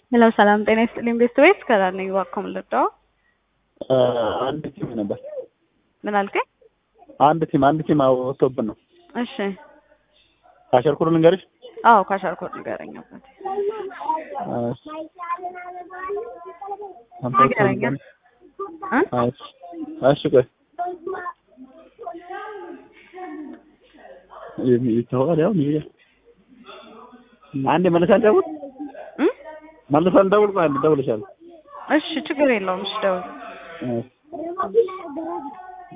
ሄሎ ሰላም ጤና ይስጥልኝ ቤስት ዌይስ ከላል ነኝ እባክዎ ምን ልርዳዎ? አንድ ቲም ነበር። ምን አልከኝ? አንድ ቲም አንድ ቲም ወጥቶብን ነው። እሺ ካሸርኩር ልንገርሽ። አዎ ካሻር ኮድ ንገረኝ አባቴ። ንገረኝ እ እሺ ቆይ ይተዋል ያው ይሄ አንዴ መልሰን ደውል እ መልሰን ደውል ቆይ አንዴ ደውልሻለሁ። እሺ ችግር የለውም እሺ ደውል። እሺ